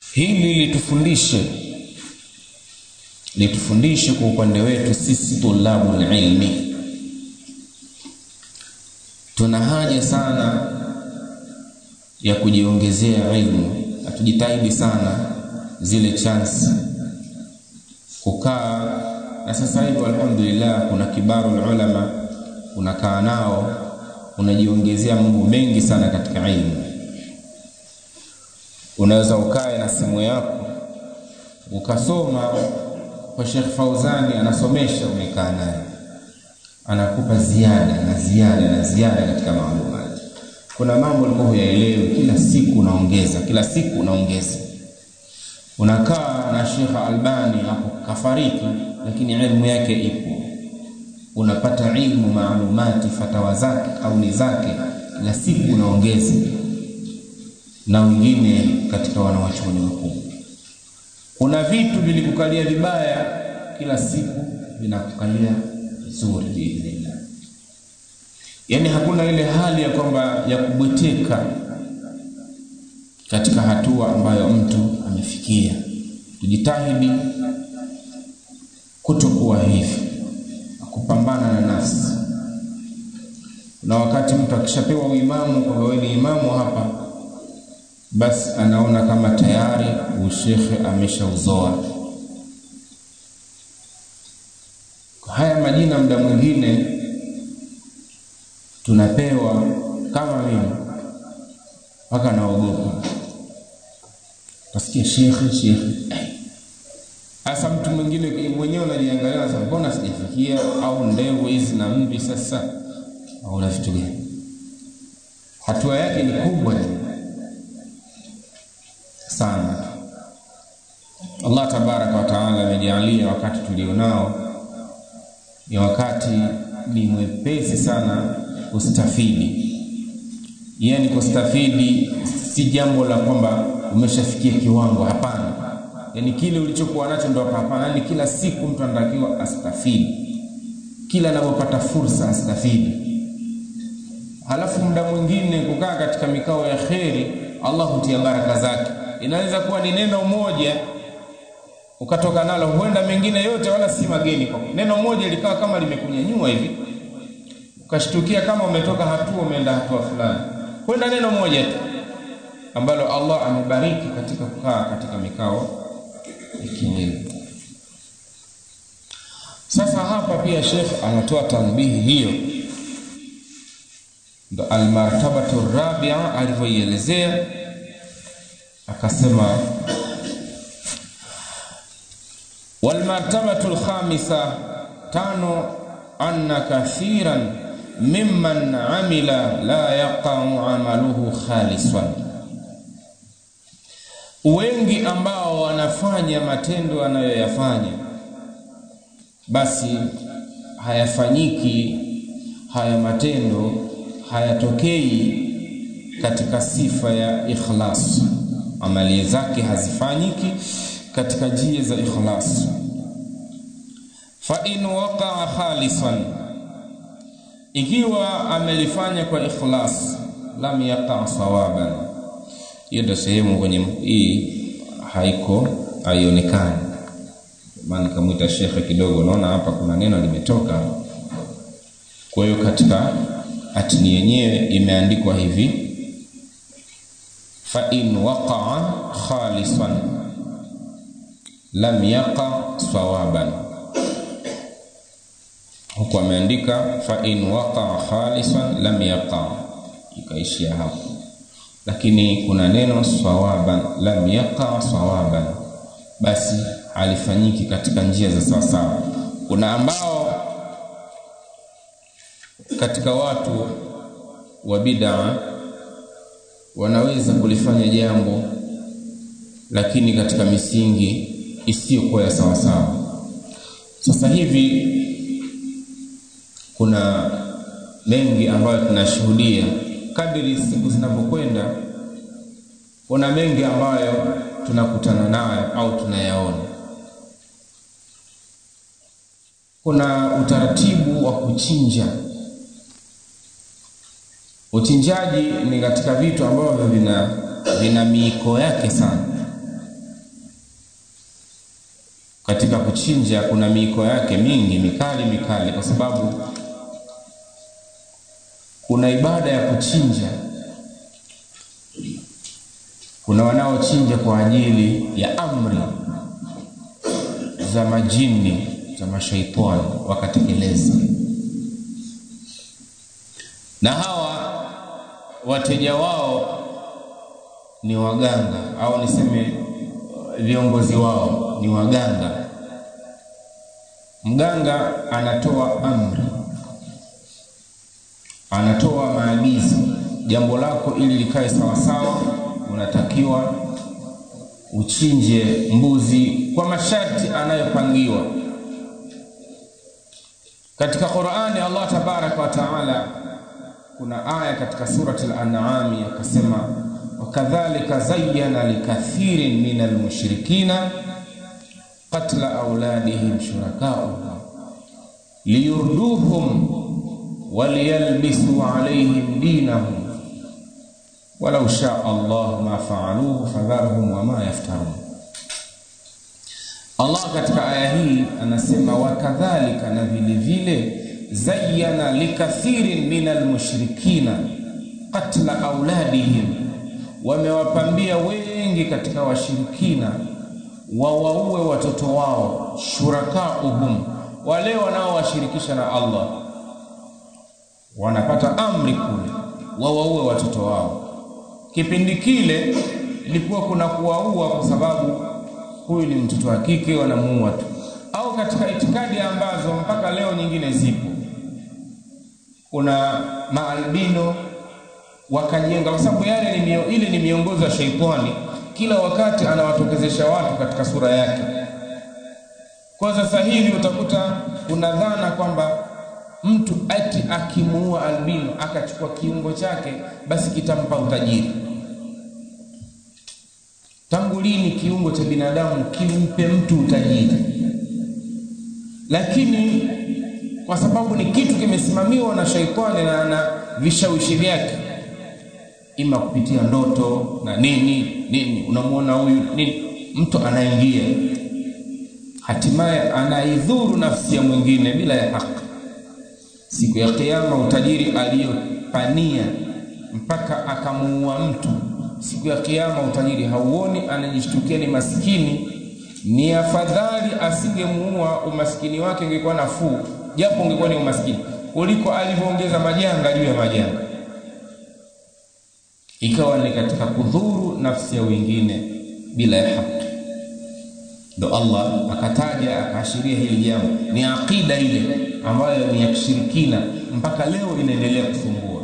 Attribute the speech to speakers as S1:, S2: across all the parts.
S1: hili litufundishe litufundishe kwa upande wetu sisi tulabu ilmi tuna haja sana ya kujiongezea ilmu na tujitahidi sana zile chance kukaa na sasa hivi alhamdulillah kuna kibaru ulama unakaa nao unajiongezea mambo mengi sana katika ilmu unaweza ukae na simu yako ukasoma kwa Sheikh Fauzani anasomesha umekaa naye anakupa ziada na ziada na ziada katika maalumati kuna mambo ulikuwa huyaelewi kila siku unaongeza kila siku unaongeza unakaa na Sheikh Albani hapo kafariki lakini elimu yake ipo unapata ilmu maalumati fatawa zake kauli zake kila siku unaongeza na wengine katika wanawachuoni wakubwa kuna vitu vilikukalia vibaya kila siku vinakukalia vizuri biidhnillah yaani hakuna ile hali ya kwamba ya kubweteka katika hatua ambayo mtu amefikia tujitahidi kutokuwa hivi kupambana na nafsi na wakati mtu akishapewa uimamu kwamba wewe ni imamu hapa basi anaona kama tayari ushekhe ameshauzoa haya majina muda mwingine tunapewa kama mimi mpaka naogopa nasikia shekhe shekhe hasa mtu mwingine mwenyewe unajiangalia sasa mbona sijafikia au ndevu hizi na mvi sasa au na vitu gani hatua yake ni kubwa sana Allah tabaraka wa taala amejalia wakati tulionao ni wakati ni mwepesi sana kustafidi yani kustafidi si jambo la kwamba umeshafikia kiwango hapana yani kile ulichokuwa nacho ndo hapana yani kila siku mtu anatakiwa astafidi kila anapopata fursa astafidi halafu muda mwingine kukaa katika mikao ya kheri Allah hutia baraka zake inaweza kuwa ni neno moja ukatoka nalo huenda mengine yote wala si mageni kwa neno moja likawa kama limekunyanyua hivi ukashtukia kama umetoka hatua umeenda hatua fulani huenda neno moja tu ambalo Allah amebariki katika kukaa katika mikao ya kielimu sasa hapa pia Sheikh anatoa tanbihi hiyo ndo almartabatu rabia alivyoielezea akasema walmartabatu alkhamisa tano anna kathiran mimman amila la yaqa'u amaluhu khalisan wengi ambao wanafanya matendo anayoyafanya basi hayafanyiki haya matendo hayatokei katika sifa ya ikhlas amali zake hazifanyiki katika njia za ikhlas fa in waqa'a khalisan ikiwa amelifanya kwa ikhlas lam yaqa sawaban hiyo ndio sehemu kwenye hii haiko haionekani maana kamwita shekhe kidogo naona hapa kuna neno limetoka kwa hiyo katika atini yenyewe imeandikwa hivi fa in waqa'a khalisan lam yaqa sawaban huku ameandika fa in waqa'a khalisan lam yaqa ikaishia hapo lakini kuna neno sawaban lam yaqa sawaban basi alifanyiki katika njia za sawasawa kuna ambao katika watu wa bid'a wanaweza kulifanya jambo lakini katika misingi isiyokuwa ya sawasawa sasa hivi kuna mengi ambayo tunashuhudia kadiri siku zinavyokwenda kuna mengi ambayo tunakutana nayo au tunayaona kuna utaratibu wa kuchinja uchinjaji ni katika vitu ambavyo vina vina miiko yake sana katika kuchinja kuna miiko yake mingi mikali mikali, kwa sababu kuna ibada ya kuchinja. Kuna wanaochinja kwa ajili ya amri za majini za mashaitani wakatekeleza, na hawa wateja wao ni waganga au niseme viongozi wao ni waganga. Mganga anatoa amri, anatoa maagizo, jambo lako ili likae sawasawa, unatakiwa uchinje mbuzi kwa masharti anayopangiwa. Katika Qur'ani Allah tabaraka wa taala, kuna aya katika surati al-An'am akasema wakadhalika zayyana likathirin min almushrikina qatla auladihim shurakauhum liyurduhum waliyalbisu alaihim dinahum walau shaa Allah ma faaluhu fadharhum wama yaftarun. Allah katika aya hii anasema wakadhalika, na vile vile zayyana likathirin min almushrikina qatla auladihim wamewapambia wengi katika washirikina wawaue watoto wao, shurakauhum, wale wanaowashirikisha na Allah, wanapata amri kule wawaue watoto wao. Kipindi kile ilikuwa kuna kuwaua kwa sababu huyu ni mtoto wa kike, wanamuua tu, au katika itikadi ambazo mpaka leo nyingine zipo, kuna maalbino wakajenga, kwa sababu yale ni mio, ile ni miongozo ya sheitani, kila wakati anawatokezesha watu katika sura yake. Kwa sasa hivi utakuta kuna dhana kwamba mtu ati akimuua albino akachukua kiungo chake, basi kitampa utajiri. Tangu lini kiungo cha binadamu kimpe mtu utajiri? Lakini kwa sababu ni kitu kimesimamiwa na sheitani na na vishawishi vyake ima kupitia ndoto na nini nini, unamwona huyu nini, mtu anaingia, hatimaye anaidhuru nafsi ya mwingine bila ya haki. Siku ya Kiyama, utajiri aliyopania mpaka akamuua mtu, siku ya Kiyama utajiri hauoni, anajishtukia ni maskini. Ni afadhali asingemuua, umaskini wake ungekuwa nafuu, japo ungekuwa ni umaskini, kuliko alivyoongeza majanga juu ya majanga ikawa ni katika kudhuru nafsi ya wengine bila ya haki. Ndo Allah akataja akaashiria hili jambo, ni aqida ile ambayo ni ya kishirikina, mpaka leo inaendelea kusumbua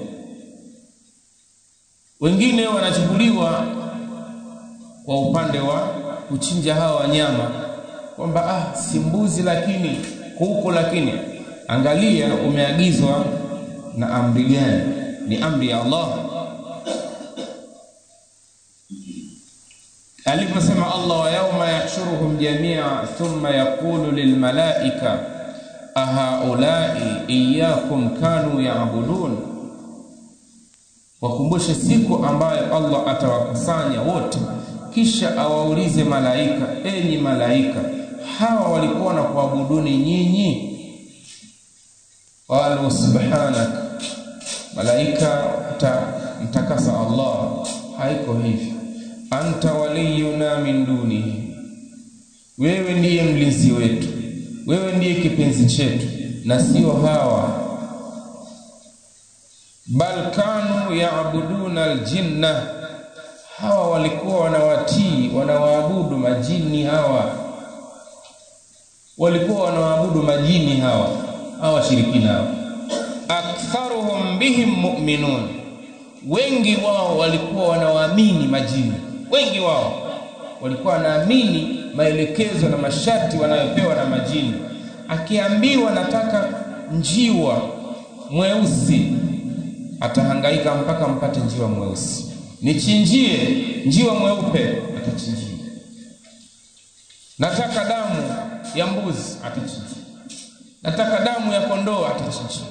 S1: wengine. Wanachukuliwa kwa upande wa kuchinja hawa wanyama kwamba ah, si mbuzi lakini kuku, lakini angalia, umeagizwa na amri gani? Ni amri ya Allah aliposema Allah, wa yauma yahshuruhum jamia thumma yaqulu lilmalaika ahaulai iyyakum kanu ya'budun, wakumbushe siku ambayo Allah atawakusanya wote, kisha awaulize malaika, enyi malaika, hawa walikuwa na kuabuduni nyinyi? Qalu subhanak, malaika mtakasa Allah, haiko hivyo anta waliyuna min dunihi, wewe ndiye mlinzi wetu, wewe ndiye kipenzi chetu na sio hawa. Bal kanu yaabuduna aljinna, hawa walikuwa wanawatii wanawaabudu majini. Hawa walikuwa wanawaabudu majini hawa, hawa washirikina hawa. Aktharuhum bihim mu'minun, wengi wao walikuwa wanawaamini majini wengi wao walikuwa wanaamini maelekezo na masharti wanayopewa na majini. Akiambiwa nataka njiwa mweusi, atahangaika mpaka mpate njiwa mweusi. Nichinjie njiwa mweupe, atachinjia. Nataka damu ya mbuzi, atachinjia. Nataka damu ya kondoo, atachinjia.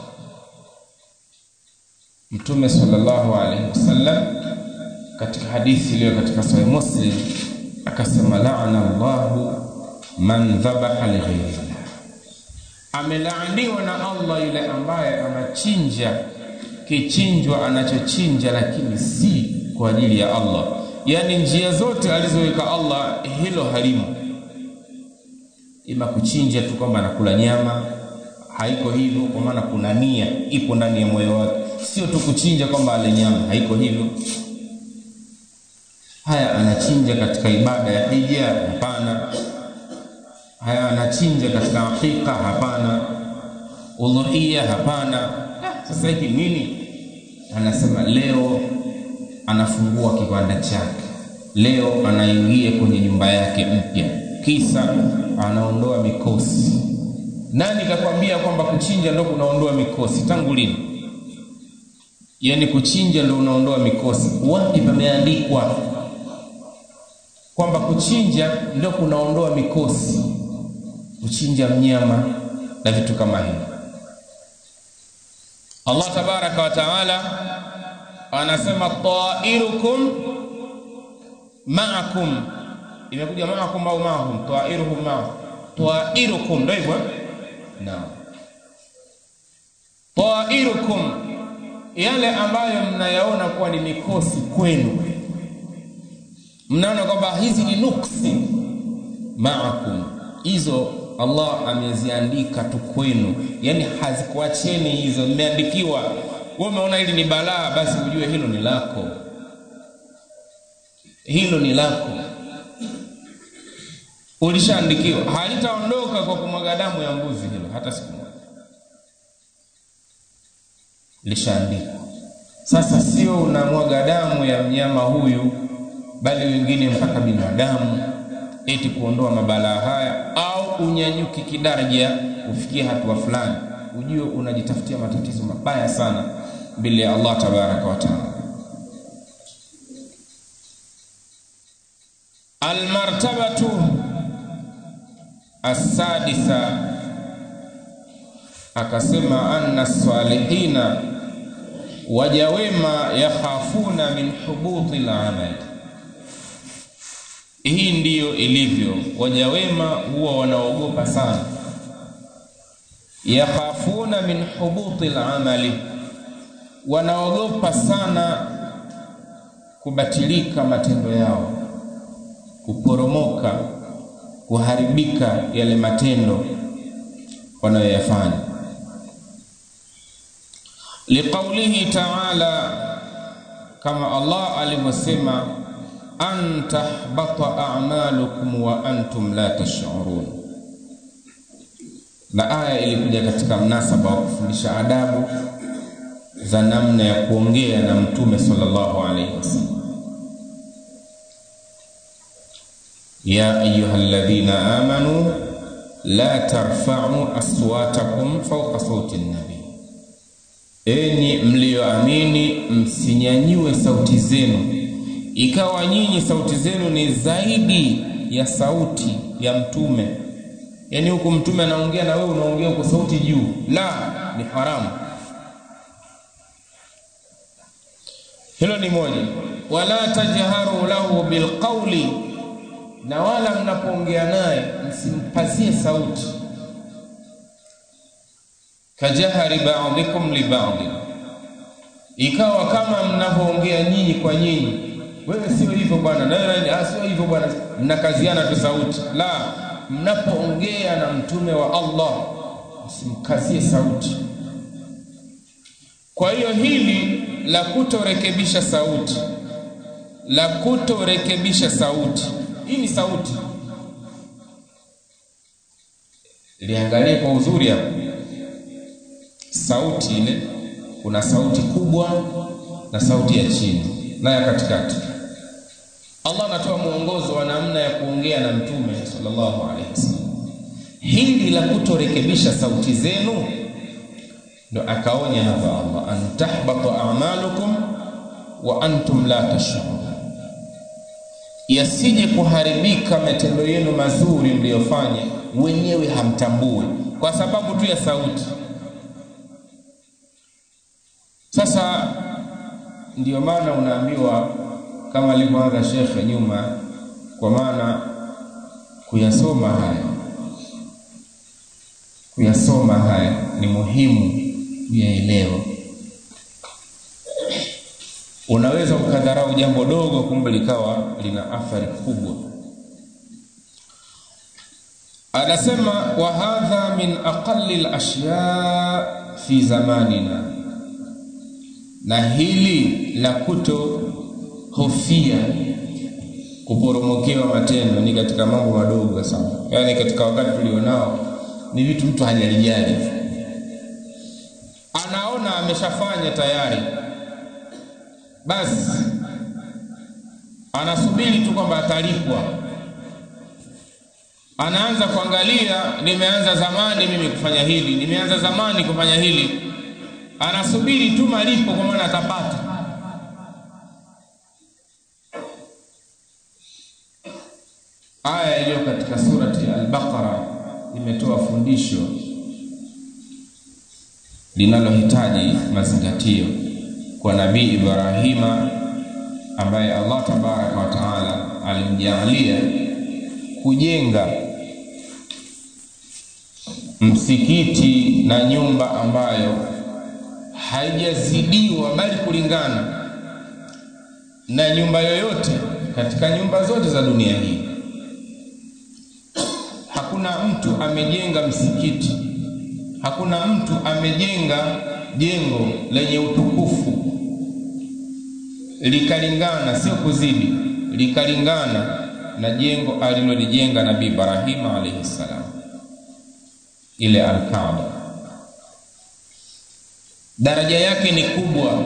S1: Mtume sallallahu alaihi wasallam katika hadithi iliyo katika Sahih Muslim akasema, laana Allahu man dhabaha lighairillah, amelaaniwa na Allah yule ambaye anachinja kichinjwa anachochinja, lakini si kwa ajili ya Allah. Yaani njia zote alizoweka Allah hilo halimo, ima kuchinja tu kwamba anakula nyama, haiko hivyo, kwa maana kuna nia ipo ndani ya moyo wake, sio tu kuchinja kwamba ale nyama, haiko hivyo. Haya, anachinja katika ibada ya hija? Hapana. Haya, anachinja katika hakika? Hapana. Udhuhiya? Hapana. Sasa hiki nini? Anasema leo anafungua kibanda chake, leo anaingia kwenye nyumba yake mpya, kisa anaondoa mikosi. Nani kakwambia kwamba kuchinja ndo kunaondoa mikosi? Tangu lini? Yaani kuchinja ndo unaondoa mikosi? Wapi pameandikwa kwamba kuchinja ndo kunaondoa mikosi? Kuchinja mnyama na vitu kama hivyo. Allah tabaraka wa taala anasema tairukum maakum, imekuja maakum au maahum, tairuhum ma tairukum, ndio hivyo naam. Tairukum, yale ambayo mnayaona kuwa ni mikosi kwenu, mnaona kwamba hizi ni nuksi, maakum, hizo Allah ameziandika tu kwenu, yani hazikuacheni hizo, mmeandikiwa. Wewe umeona hili ni balaa, basi ujue hilo ni lako, hilo ni lako, ulishaandikiwa. Halitaondoka kwa kumwaga damu ya mbuzi, hilo hata siku moja, lishaandikwa. Sasa sio unamwaga damu ya mnyama huyu, bali wengine mpaka binadamu eti kuondoa mabalaa haya au unyanyuki kidaraja ufikie hatua fulani, ujue unajitafutia matatizo mabaya sana mbele ya Allah tabaraka wa taala. Almartabatu assadisa, akasema anna salihina, waja wema, yakhafuna min hubuti lamali hii ndiyo ilivyo, waja wema huwa wanaogopa sana. Yakhafuna min hubuti lamali, wanaogopa sana kubatilika matendo yao, kuporomoka, kuharibika yale matendo wanayoyafanya. Liqaulihi taala, kama Allah alivyosema an tahbata a'malukum wa antum la tash'urun. Na aya ilikuja katika mnasaba wa kufundisha adabu za namna ya kuongea na Mtume sallallahu alaihi wasallam. Ya ayyuhalladhina amanu la tarfa'u aswatakum fawqa sauti nabi, enyi mlioamini msinyanyue sauti zenu ikawa nyinyi sauti zenu ni zaidi ya sauti ya mtume. Yaani huku mtume anaongea na wewe unaongea huko sauti juu, la, ni haramu. Hilo ni moja. Wala tajharu lahu bilqauli, na wala mnapoongea naye msimpazie sauti. Kajahari ba'dikum li ba'di, ikawa kama mnavyoongea nyinyi kwa nyinyi wewe sio hivyo bwana, na wewe sio hivyo bwana, mnakaziana tu sauti. La, mnapoongea na mtume wa Allah msimkazie sauti. Kwa hiyo hili la kutorekebisha sauti, la kutorekebisha sauti, hii ni sauti, liangalie kwa uzuri hapo. Sauti ile, kuna sauti kubwa na sauti ya chini na ya katikati. Allah anatoa mwongozo wa namna ya kuongea na mtume sallallahu alaihi wasallam. Hili la kutorekebisha sauti zenu ndo akaonya hapa Allah, an tahbata a'malukum wa antum la tash'urun, yasije kuharibika matendo yenu mazuri mliyofanya wenyewe hamtambui, kwa sababu tu ya sauti. Sasa ndiyo maana unaambiwa kama alivyoanza shekhe nyuma, kwa maana kuyasoma haya kuyasoma haya ni muhimu kuyaelewa unaweza ukadharau jambo dogo kumbe likawa lina athari kubwa anasema wa hadha min aqalli lashya fi zamanina na hili la kuto hofia kuporomokewa matendo ni katika mambo madogo sana yaani katika wakati tulionao ni vitu mtu hajalijali anaona ameshafanya tayari basi anasubiri tu kwamba atalipwa anaanza kuangalia nimeanza zamani mimi kufanya hili nimeanza zamani kufanya hili anasubiri tu malipo kwa maana atapata aya iliyo katika surati al-Baqara imetoa fundisho linalohitaji mazingatio kwa nabii Ibrahima ambaye Allah tabaraka wa taala alimjaalia kujenga msikiti na nyumba ambayo haijazidiwa bali kulingana na nyumba yoyote katika nyumba zote za dunia hii hakuna mtu amejenga msikiti hakuna mtu amejenga jengo lenye utukufu likalingana sio kuzidi likalingana na jengo alilolijenga nabii Ibrahima alayhi salam ile al-Kaaba daraja yake ni kubwa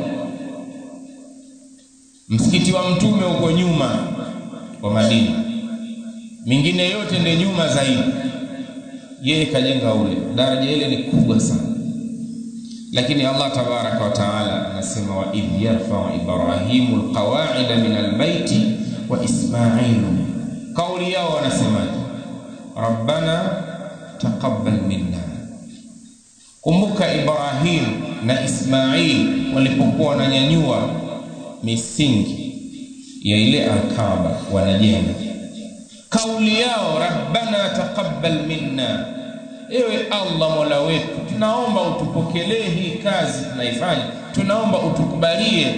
S1: msikiti wa mtume uko nyuma wa Madina mingine yote ndio nyuma zaidi yeye kajenga ule daraja ile ni kubwa sana lakini Allah tabaraka wa taala anasema wa idh yarfa'u ibrahimu alqawa'ida min albayti wa isma'ilu kauli yao wanasemaje rabbana taqabbal minna kumbuka ibrahim na ismail walipokuwa wananyanyua misingi ya ile alkaaba wanajenga kauli yao rabbana taqabbal minna ewe allah mola wetu tunaomba utupokelee hii kazi tunaifanya tunaomba utukubalie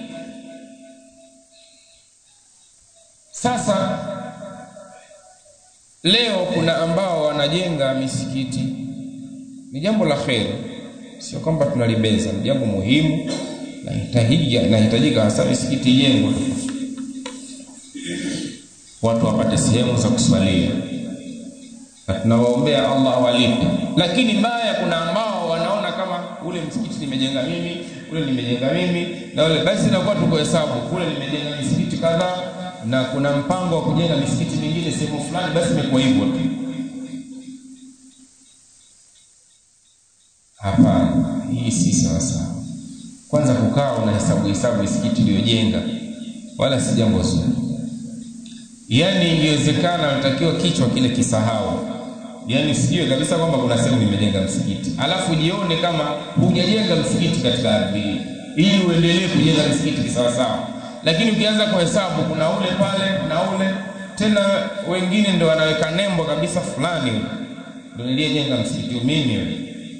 S1: sasa leo kuna ambao wanajenga misikiti ni jambo la kheri sio kwamba tunalibeza ni jambo muhimu nahitajika nahitajika hasa misikiti ijengwe watu wapate sehemu za kuswalia na tunawaombea Allah awalipe lakini mbaya kuna ambao wanaona kama ule msikiti nimejenga mimi ule nimejenga mimi na ule basi inakuwa tuko hesabu kule nimejenga misikiti kadhaa na kuna mpango wa kujenga misikiti mingine sehemu fulani basi imekuwa hivyo tu hapana hii si sawa sawa kwanza kukaa una hesabu hesabu misikiti iliyojenga wala si jambo zuri yaani ingewezekana unatakiwa kichwa kile kisahau yaani sijue kabisa kwamba kuna sehemu nimejenga msikiti alafu jione kama hujajenga msikiti katika ardhi hii ili uendelee kujenga msikiti kisawasawa lakini ukianza kuhesabu kuna ule pale na ule tena wengine ndo wanaweka nembo kabisa fulani ndo niliyejenga msikiti mimi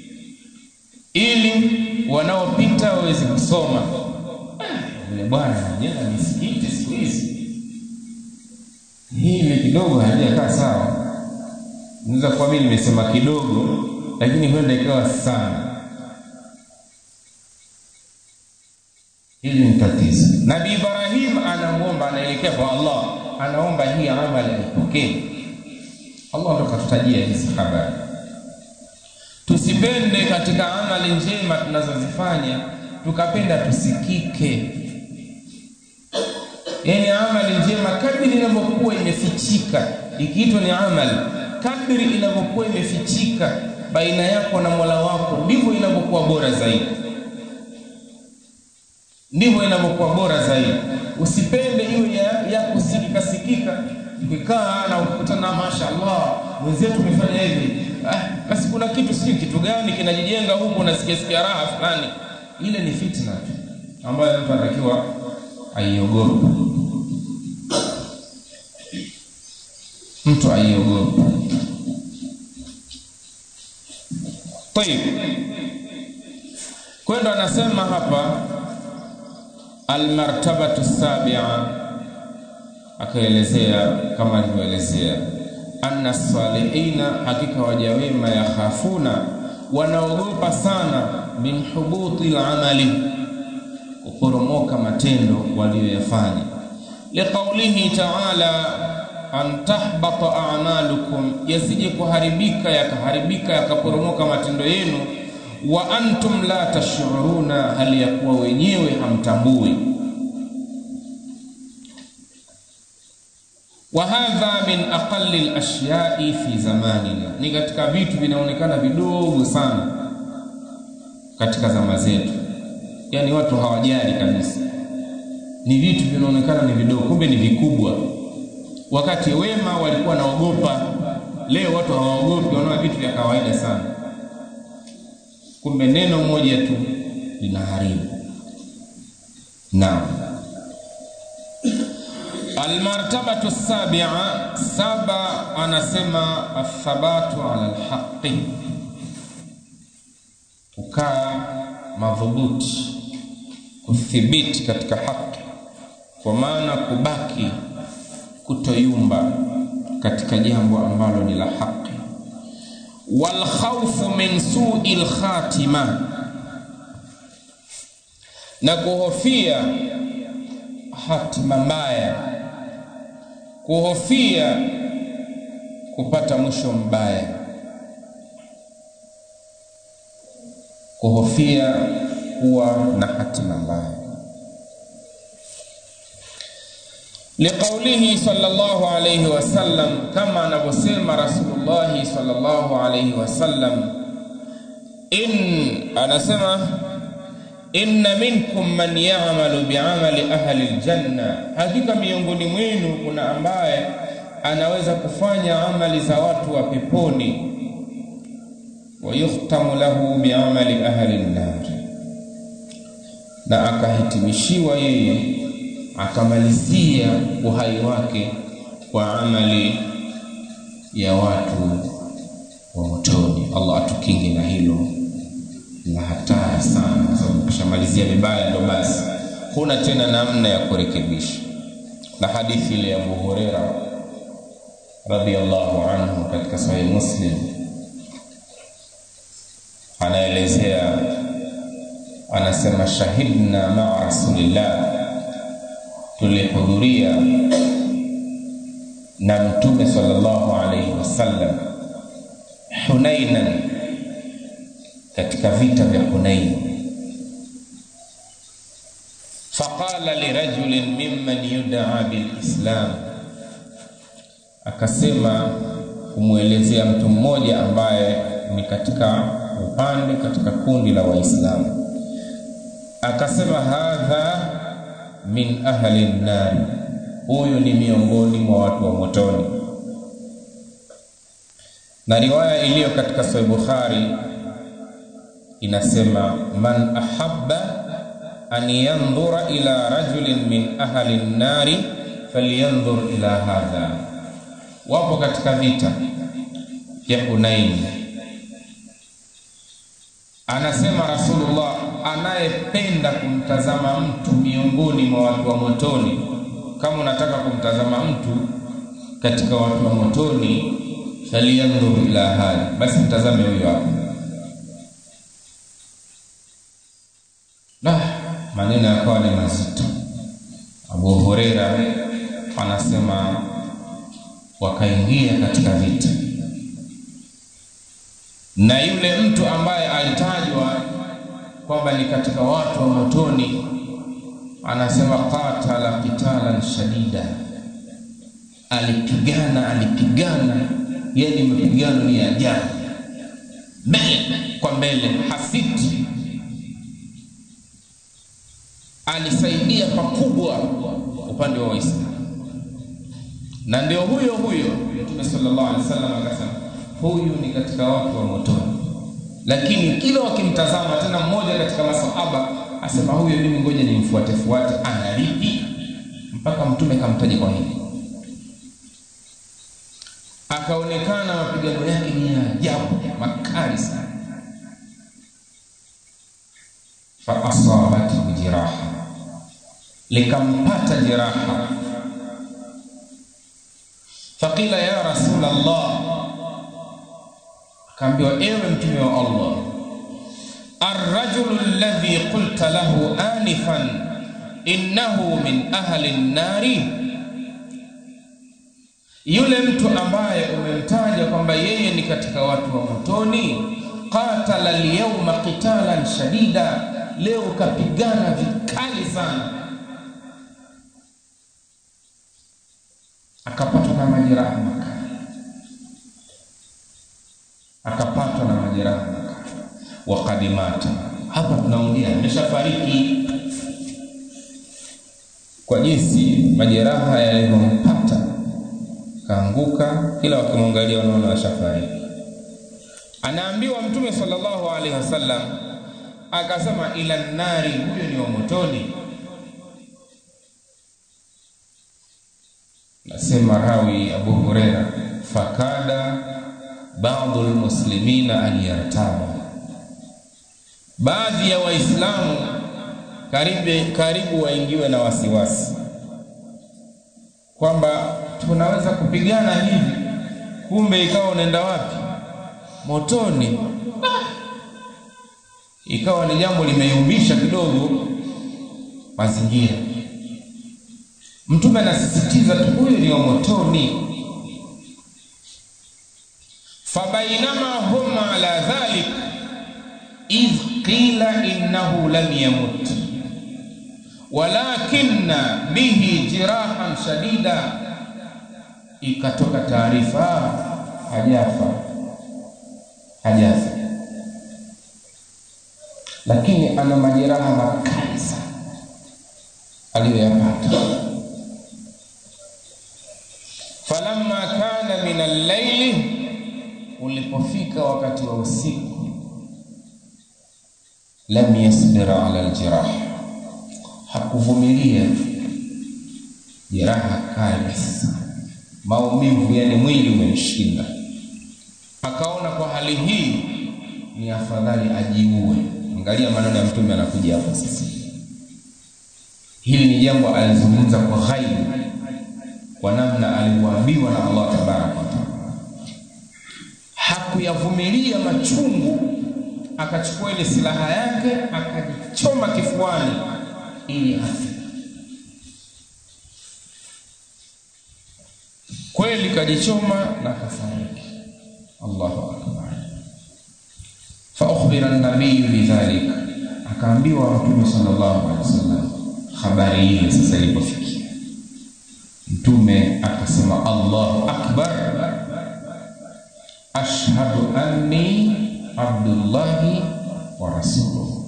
S1: ili wanaopita waweze kusoma yule bwana anajenga misikiti siku hizi hili kidogo halijakaa sawa naweza kuwa mimi nimesema kidogo lakini huenda ikawa sana hili ni tatizo nabii ibrahim anamwomba anaelekea kwa allah anaomba hii amali aipokee allah ndo katutajia hizi habari tusipende katika amali njema tunazozifanya tukapenda tusikike yani amali njema kadri inavyokuwa imefichika ikiitwa ni amali kadri inavyokuwa imefichika baina yako na mola wako ndivyo inavyokuwa bora zaidi ndivyo inavyokuwa bora zaidi usipende iwe ya, ya kusikika sikika ukikaa na ukikutana mashaallah mwenzetu umefanya hivi ah, basi kuna kitu sijui kitu gani kinajijenga huko unasikia sikia raha fulani ile ni fitna tu ambayo mtu anatakiwa aiogope mtu aiogopa tayib kwendo anasema hapa almartabatu sabia akaelezea kama alivyoelezea anna salihina hakika waja wema yakhafuna wanaogopa sana min hubuti lamali kuporomoka matendo waliyoyafanya liqaulihi taala an tahbata a'malukum yasije kuharibika yakaharibika yakaporomoka matendo yenu wa antum la tashuruna hali ya kuwa wenyewe hamtambui wa hadha min aqalli al-ashyai fi zamanina ni katika vitu vinaonekana vidogo sana katika zama zetu yani watu hawajali kabisa ni vitu vinaonekana ni vidogo kumbe ni vikubwa wakati wema walikuwa naogopa leo watu hawaogopi wanaona vitu vya kawaida sana kumbe neno moja tu linaharibu naam almartabatu sabia saba anasema athabatu ala lhaqi kukaa madhubuti kuthibiti katika haki kwa maana kubaki kutoyumba katika jambo ambalo ni la haki walkhaufu min sui lkhatima na kuhofia hatima mbaya kuhofia kupata mwisho mbaya kuhofia kuwa na hatima mbaya liqaulihi sallallahu alayhi wasallam kama anavyosema rasulullahi sallallahu alayhi wasallam in anasema inna minkum man ya'malu bi'amali ahli aljanna hakika miongoni mwenu kuna ambaye anaweza kufanya amali za watu wa peponi wayuhtamu lahu bi'amali ahli an-nar na akahitimishiwa yeye akamalizia uhai wake kwa amali ya watu wa motoni allah atukinge na hilo la hatari sana kwa sababu ukishamalizia vibaya ndo basi huna tena namna ya kurekebisha na hadithi ile ya abu hureira radiallahu anhu katika sahih muslim anaelezea anasema shahidna maa rasulillah tulihudhuria na mtume sallallahu alaihi wasallam hunainan katika vita vya hunain faqala lirajulin mimman yudaa bilislam akasema kumwelezea mtu mmoja ambaye ni katika upande katika kundi la waislamu akasema hadha min ahli nnari huyu ni miongoni mwa watu wa motoni na riwaya iliyo katika sahih bukhari inasema man ahabba an yandhura ila rajulin min ahli nnari falyanzur ila hadha wapo katika vita vya hunaini anasema rasulullah anayependa kumtazama mtu miongoni mwa watu wa motoni kama unataka kumtazama mtu katika watu wa motoni falyanzur ila hadha basi mtazame huyo hapo la maneno yakawa ni mazito abu hureira anasema wakaingia katika vita na yule mtu ambaye alitajwa kwamba ni katika watu wa motoni anasema qatala qitalan shadida alipigana alipigana yani mapigano ni ajabu mbele kwa mbele hasiti alisaidia pakubwa upande wa waislamu na ndio huyo huyo mtume sallallahu alaihi wasallam akasema huyu ni katika watu wa motoni lakini kila wakimtazama tena mmoja katika masahaba asema huyo mimi ngoja nimfuate fuate analipi mpaka mtume kamtaja kwa hili akaonekana mapigano yake ni ya ajabu makali sana fa asabathu jiraha likampata jiraha faqila ya rasul allah akaambiwa ewe mtume wa allah arrajulu alladhi qulta lahu anifan innahu min ahli nnari yule mtu ambaye umemtaja kwamba yeye ni katika watu wa motoni qatala alyawma qitalan shadida leo kapigana vikali sana akapatwa na majeraha makali akapatwa na majeraha makali waqad mata hapa tunaongea ameshafariki kwa jinsi majeraha yalivyompata kaanguka kila wakimwangalia wanaona ashafariki anaambiwa mtume sallallahu alaihi wasallam akasema ila nari huyo ni wa motoni nasema rawi abu hureira fakada badu lmuslimina an yartaba baadhi ya waislamu karibu, karibu waingiwe na wasiwasi kwamba tunaweza kupigana hivi kumbe ikawa unaenda wapi motoni ikawa ni jambo limeyumbisha kidogo mazingira mtume anasisitiza tu huyu ni wa motoni fabainama hum ala dhalik idh qila innahu lam yamut walakinna bihi jirahan shadida ikatoka taarifa hajafa hajafa lakini ana majeraha makali sana aliyoyapata falamma kana min allaili ulipofika wakati wa usiku lam yasbir ala aljirah hakuvumilia jeraha kali sana maumivu yani mwili umemshinda akaona kwa hali hii ni afadhali ajiue angalia maneno ya mtume anakuja hapo sasa hili ni jambo alizungumza kwa ghaibu kwa namna alivyoambiwa na Allah tabaraka wa taala hakuyavumilia machungu akachukua ile silaha yake akajichoma kifuani ili afe kweli kajichoma na kafariki Allahu akbar fa ukhbira an-nabiy bidhalik akaambiwa mtume sallallahu alaihi wasallam habari ile sasa ilipofikia mtume akasema Allahu akbar ashhadu anni abdullahi wa rasuluhu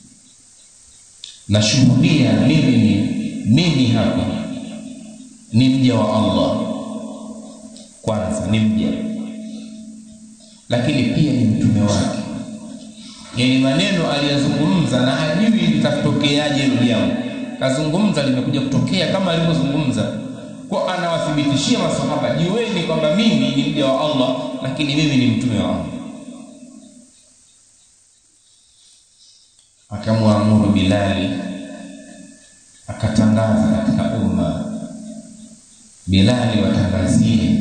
S1: nashuhudia mimi ni mimi hapa ni mja wa Allah kwanza ni mja lakini pia ni mtume wake yani maneno aliyazungumza na hajui litatokeaje hilo jambo kazungumza limekuja kutokea kama alivyozungumza kwa anawathibitishia masahaba jueni kwamba mimi ni mja wa Allah lakini mimi ni mtume wa Allah akamwamuru Bilali akatangaza katika umma Bilali watangazie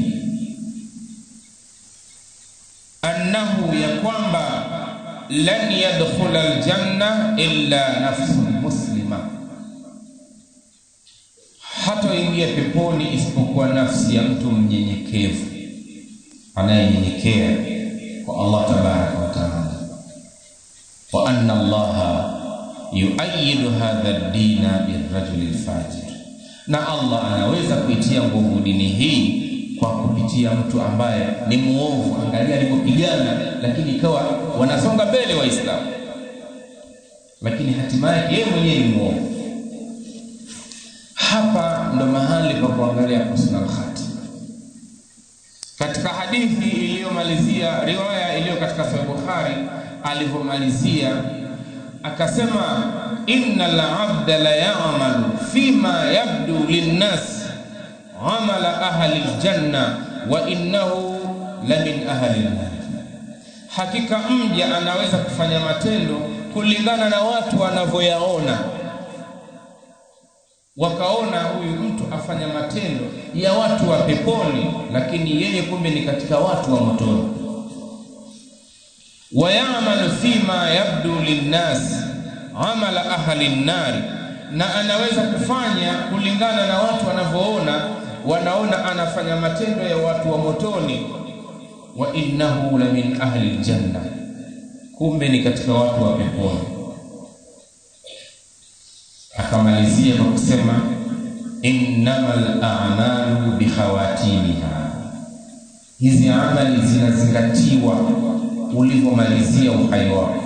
S1: annahu ya kwamba lan yadkhula aljanna illa nafsun muslima hatoingia peponi isipokuwa nafsi ya mtu mnyenyekevu anayenyenyekea kwa Allah tabaraka wa taala wa anna Allah yuayidu hadha ad-dina birrajuli al-fajir na Allah anaweza kuitia nguvu dini hii kwa kupitia mtu ambaye ni muovu angalia alipopigana lakini ikawa wanasonga mbele waislamu lakini hatimaye yeye mwenyewe ni muovu hapa ndo mahali pa kuangalia husnul khatima katika hadithi iliyomalizia riwaya iliyo katika sahih bukhari alivyomalizia akasema innal abda la ya'malu fima yabdu linnas amala ahli aljanna wa innahu la min ahli nar hakika mja anaweza kufanya matendo kulingana na watu wanavyoyaona wakaona huyu mtu afanya matendo ya watu wa peponi lakini yeye kumbe ni katika watu wa motoni wayamalu fima yabdu linnas amala ahli nnari na anaweza kufanya kulingana na watu wanavyoona wanaona anafanya matendo ya watu wa motoni wa innahu la min ahli ljanna kumbe ni katika watu wa peponi akamalizia kwa kusema innamal a'malu bikhawatimiha hizi amali zinazingatiwa ulivyomalizia uhai wako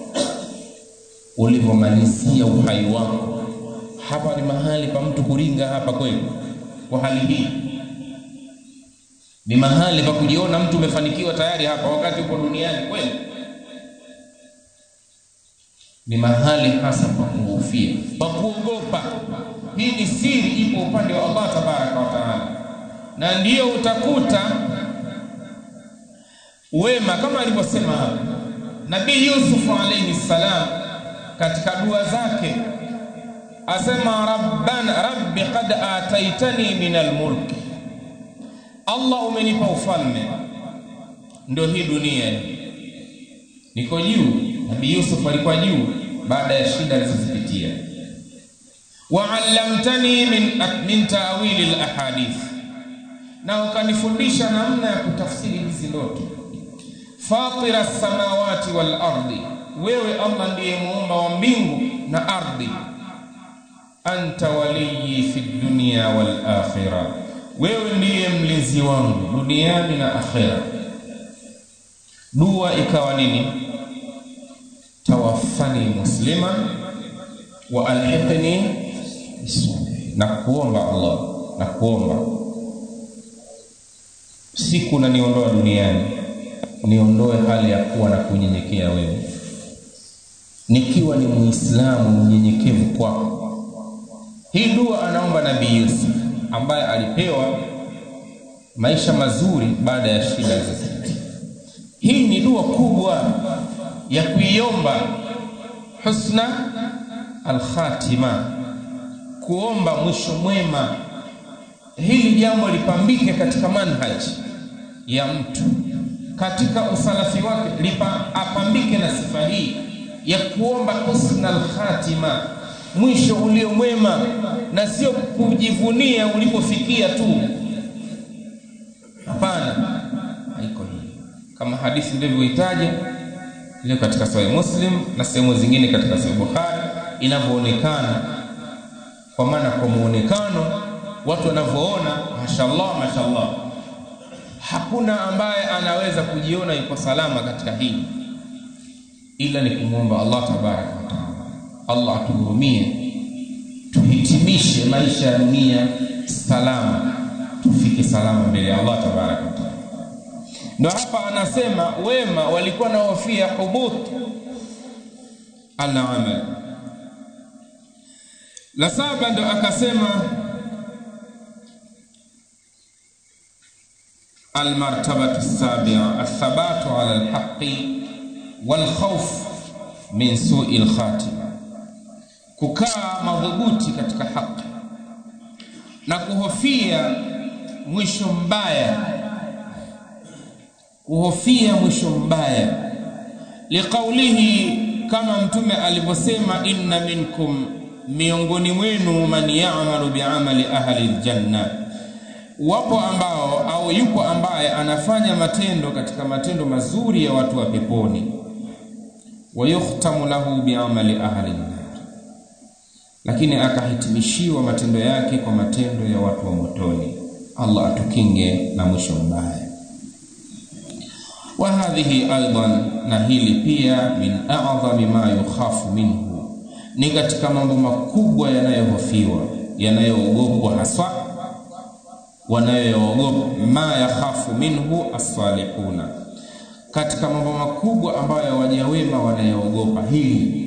S1: ulivyomalizia uhai wako hapa ni mahali pa mtu kuringa hapa kweli kwa hali hii ni mahali pa kujiona mtu umefanikiwa tayari hapa wakati uko duniani kweli ni mahali hasa pa kuhofia pa kuogopa hii ni siri ipo upande wa Allah tabaraka wa taala na ndiyo utakuta wema kama alivyosema hapa nabii Yusuf alayhi salam katika dua zake asema rabbana rabbi qad ataitani min almulk Allah umenipa ufalme ndio hii dunia niko juu nabii Yusuf alikuwa juu baada ya shida alizozipitia waallamtani min, min taawili alahadith na ukanifundisha namna ya kutafsiri hizi ndoto fatira samawati wal ardi wewe Allah ndiye muumba wa mbingu na ardhi anta waliyi fi dunya wal akhirah wewe ndiye mlinzi wangu duniani na akhera dua ikawa nini tawaffani musliman wa alhiqni na kuomba Allah na kuomba siku na niondoa duniani niondoe hali ya kuwa na kunyenyekea wewe nikiwa ni muislamu mnyenyekevu kwako hii dua anaomba nabii Yusuf ambaye alipewa maisha mazuri baada ya shida zote hii ni dua kubwa ya kuiomba husna alkhatima kuomba mwisho mwema hili jambo lipambike katika manhaji ya mtu katika usalafi wake lipa apambike na sifa hii ya kuomba husna alkhatima mwisho ulio mwema na sio kujivunia ulipofikia tu hapana haiko hii kama hadithi ndivyoitaja ile katika sahih muslim na sehemu zingine katika sahih bukhari inavyoonekana kwa maana kwa muonekano watu wanavyoona mashallah mashallah hakuna ambaye anaweza kujiona yuko salama katika hili ila ni kumwomba Allah tabaraka wa taala Allah atuhurumie tuhitimishe maisha ya dunia salama tufike salama mbele ya Allah tabaraka wa taala ndo hapa anasema wema walikuwa na hofia hubut al-amal la saba ndo akasema المرتبة السابعة الثبات على الحق والخوف من سوء الخاتمة kukaa madhubuti katika haki na kuhofia mwisho mbaya kuhofia mwisho mbaya liqaulihi kama mtume alivyosema inna minkum miongoni mwenu man ya'malu bi'amali ahli aljanna wapo ambao au yupo ambaye anafanya matendo katika matendo mazuri ya watu wa peponi wayukhtamu lahu bi'amali ahli nar lakini akahitimishiwa matendo yake kwa matendo ya watu wa motoni Allah atukinge na mwisho mbaya wa hadhihi aidan na hili pia min a'dhami ma yukhafu minhu ni katika mambo makubwa yanayohofiwa yanayoogopwa haswa wanayoogopa ma yakhafu minhu as-salihuna katika mambo makubwa ambayo waja wema wanayoogopa hili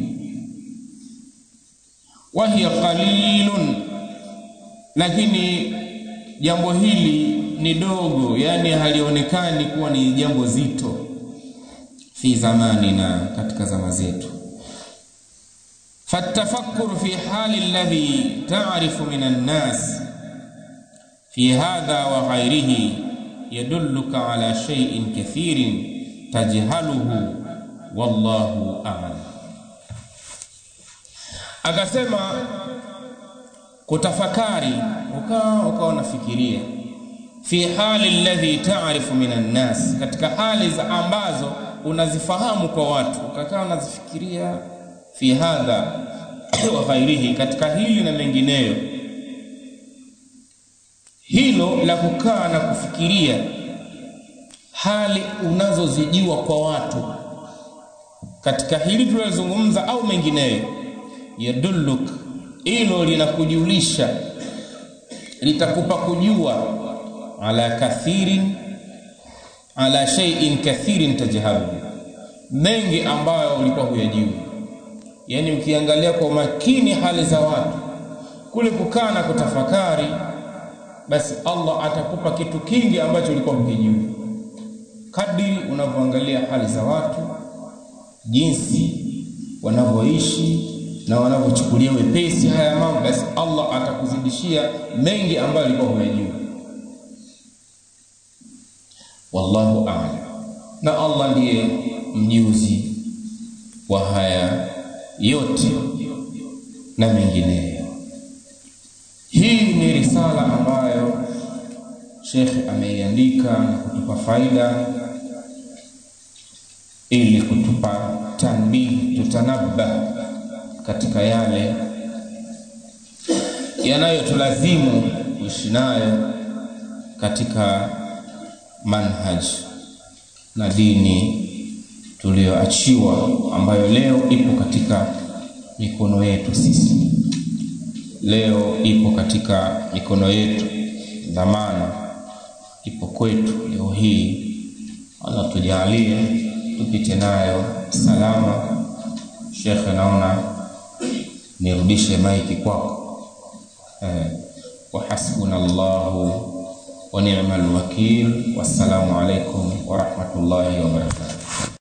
S1: wahiya qalilun lakini jambo hili ni dogo yani halionekani kuwa ni jambo zito fi zamanina katika zama zetu فالتفكر في حال الذي تعرف من الناس في هذا وغيره يدلك على شيء كثير تجهله والله أعلم akasema kutafakari ukawa ukawa unafikiria fi hali alladhi taarifu min annas, katika hali za ambazo unazifahamu kwa watu, ukakaa unazifikiria fi hadha wa ghairihi, katika hili na mengineyo. Hilo la kukaa na kufikiria hali unazozijua kwa watu katika hili tulilozungumza au mengineyo, yadulluk, hilo linakujulisha, litakupa kujua ala kathirin ala shay'in kathirin tajhalu, mengi ambayo ulikuwa huyajui. Yani ukiangalia kwa umakini hali za watu kule kukaa na kutafakari, basi Allah atakupa kitu kingi ambacho ulikuwa hukijui, kadiri unavyoangalia hali za watu, jinsi wanavyoishi na wanavyochukulia wepesi haya mambo, basi Allah atakuzidishia mengi ambayo ulikuwa huyajui. Wallahu a'lam, na Allah ndiye mjuzi wa haya yote na mengineyo. Hii ni risala ambayo Sheikh ameiandika na kutupa faida ili kutupa tanbih, tutanabba katika yale yanayotulazimu kuishi nayo katika manhaj na dini tuliyoachiwa ambayo leo ipo katika mikono yetu sisi, leo ipo katika mikono yetu, dhamana ipo kwetu leo hii. Allah tujalie tupite nayo salama. Shekhe, naona nirudishe maiki kwako. Eh, wa hasbuna Allahu wa ni'mal wakil. Wassalamu alaikum wa rahmatullahi wa barakatuh.